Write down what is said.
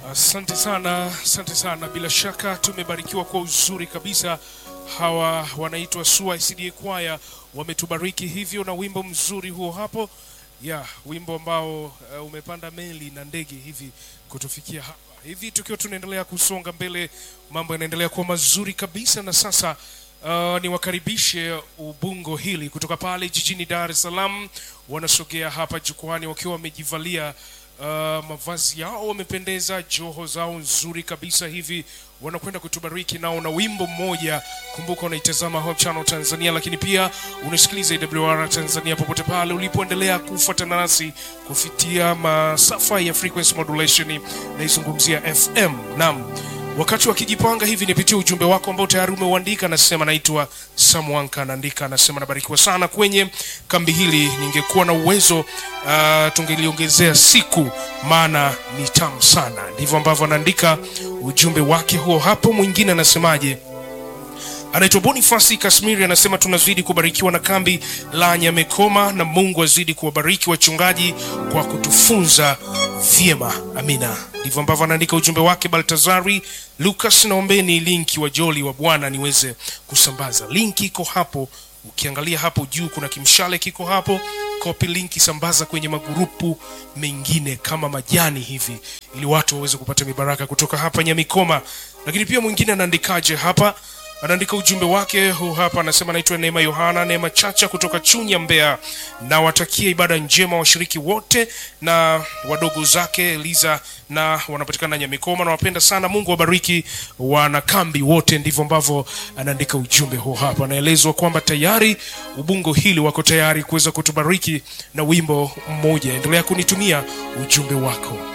Asante sana, asante sana. Bila shaka tumebarikiwa kwa uzuri kabisa. Hawa wanaitwa SUA SDA Choir wametubariki hivyo na wimbo mzuri huo hapo, ya wimbo ambao uh, umepanda meli na ndege hivi kutufikia hapa hivi, tukiwa tunaendelea kusonga mbele, mambo yanaendelea kuwa mazuri kabisa, na sasa Uh, niwakaribishe Ubungo hili kutoka pale jijini Dar es Salaam, wanasogea hapa jukwani wakiwa wamejivalia uh, mavazi yao, wamependeza, joho zao nzuri kabisa hivi, wanakwenda kutubariki nao na wimbo mmoja. Kumbuka unaitazama Hope Channel Tanzania, lakini pia unasikiliza AWR Tanzania popote pale ulipoendelea kufuatana nasi kufikia masafa ya frequency modulation, naizungumzia FM. Naam. Wakati wakijipanga hivi, nipitie ujumbe wako ambao tayari umeuandika. Anasema naitwa Samwanka, anaandika anasema, nabarikiwa sana kwenye kambi hili, ningekuwa na uwezo uh, tungeliongezea siku, maana ni tamu sana. Ndivyo ambavyo anaandika ujumbe wake huo hapo. Mwingine anasemaje? anaitwa Bonifasi Kasmiri anasema tunazidi kubarikiwa na kambi la Nyamekoma, na Mungu azidi kuwabariki wachungaji kwa kutufunza vyema. Amina. Ndivyo ambavyo anaandika ujumbe wake. Baltazari Lucas, naombeni linki wa Joli wa Bwana niweze kusambaza. Linki iko hapo, ukiangalia hapo juu kuna kimshale kiko hapo, copy linki, sambaza kwenye magurupu mengine kama majani hivi, ili watu waweze kupata mibaraka kutoka hapa Nyamikoma. Lakini pia mwingine anaandikaje hapa anaandika ujumbe wake huu hapa, anasema naitwa Neema Yohana Neema Chacha kutoka Chunya, Mbeya. Nawatakia ibada njema washiriki wote na wadogo zake Eliza na wanapatikana Nyamikoma. Nawapenda sana, Mungu wabariki wanakambi wote. Ndivyo ambavyo anaandika ujumbe huu hapa. Anaelezwa kwamba tayari Ubungo hili wako tayari kuweza kutubariki na wimbo mmoja. Endelea kunitumia ujumbe wako.